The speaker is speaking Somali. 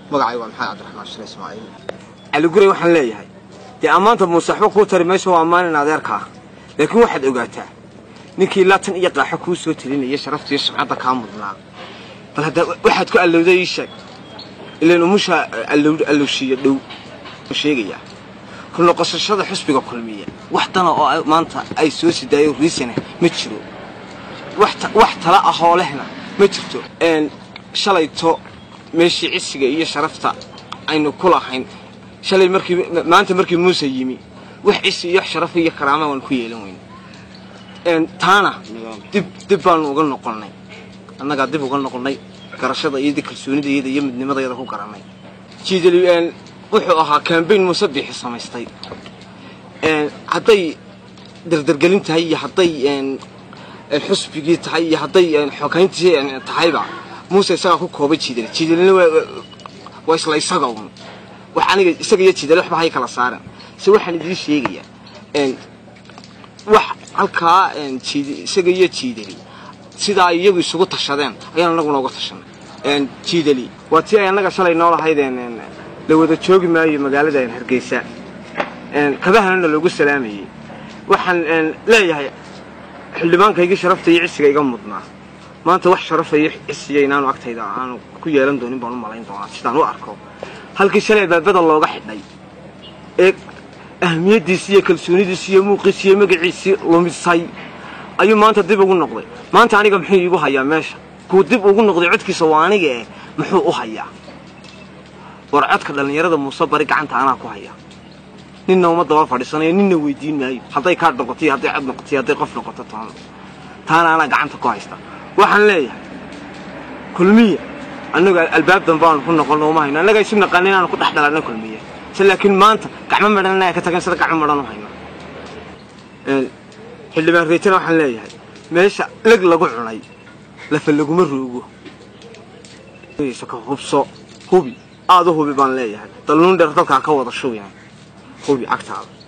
magacay waa maxamed cabdiraxmaan shire ismaaciil cali guray waxaan leeyahay dee ammaanta muuse waxba kuu tari mayso waa ammaanin adeerka ah laakiin waxaad ogaataa ninkii laatan iyo qaaxo kuu soo telinaya sharaftiiyo sumcadda kaa mudnaa bal hadda waxaad ku allowday ii sheeg ilaan umusha allowshiiyo dhow u sheegayaa ku noqosashada xusbiga kulmiya wax dana oo maanta ay soo sidaayo riisana ma jiro wax tala ahoo lehna ma jirto shalayto meeshii cisiga iyo sharafta aynu ku lahayn shalay markii maanta markii muuse yimi wax cisi iyo sharaf iyo karaama waan ku yeelan weyne taana dib dib baanu uga noqonnay annagaa dib uga noqonnay garashada iyada kalsoonidayada iyo midnimadayada ku garannay jiidali wuxuu ahaa kambayn muuse biixi samaystay hadday dardargelin tahay iyo hadday xusbigii tahay iyo hadday xogayntii tahayba muuse isagaa ku koobay jiidali jiidalina waa isla isaga un wax aniga isaga iyo jiidali waxba hay kala saaran se waxaan idiin sheegayaa wax halkaa isaga iyo jiidali sidaa iyagu isugu tashadeen ayaan anaguna uga tashanay jiidali waa tii ay annaga shalay noo lahayd la wada joogi maayo magaalada hargeysa kabahanana loogu salaamayey waxaan leeyahay xildhibaankaygii sharafta iyo cisiga iga mudnaa maanta wax sharafa iyo cisiya inaanu agtayda aanu ku yeelan doonin baan u malayn doonaa sidaan u arko halkii shalay baabada looga xidhay ee ahmiyaddiisi iyo kalsoonidiisi iyo muuqiisi iyo magaciisii lumisay ayuu maanta dib ugu noqday maanta aniga muxuu iigu hayaa meesha kuu dib ugu noqday codkiisa waa aniga eh muxuu u hayaa war codka dhallinyarada muuse bari gacanta anaa ku haya ninna uma daba fadhiisanayo ninna weydiin maayo hadday kaadh noqoto iyo hadday cod noqoto iyo hadday qof noqoto toona taana anaa gacanta ku haysta waxaan leeyahay kulmiya annaga albaab dambe aanu ku noqonno uma hayno annaga isu naqaana inaanu ku dhex dhalanno kulmiya se laakiin maanta gacmo madhan inaa ka tagan sida gacmo madhan u hayno xildhibaan reetana waxaan leeyahay meesha leg lagu cunay lafa laguma roogo ka hubso hubi aada u hubi baan leeyahay dalnuun dheer dalkaa ka wada shubina hubi cagtaada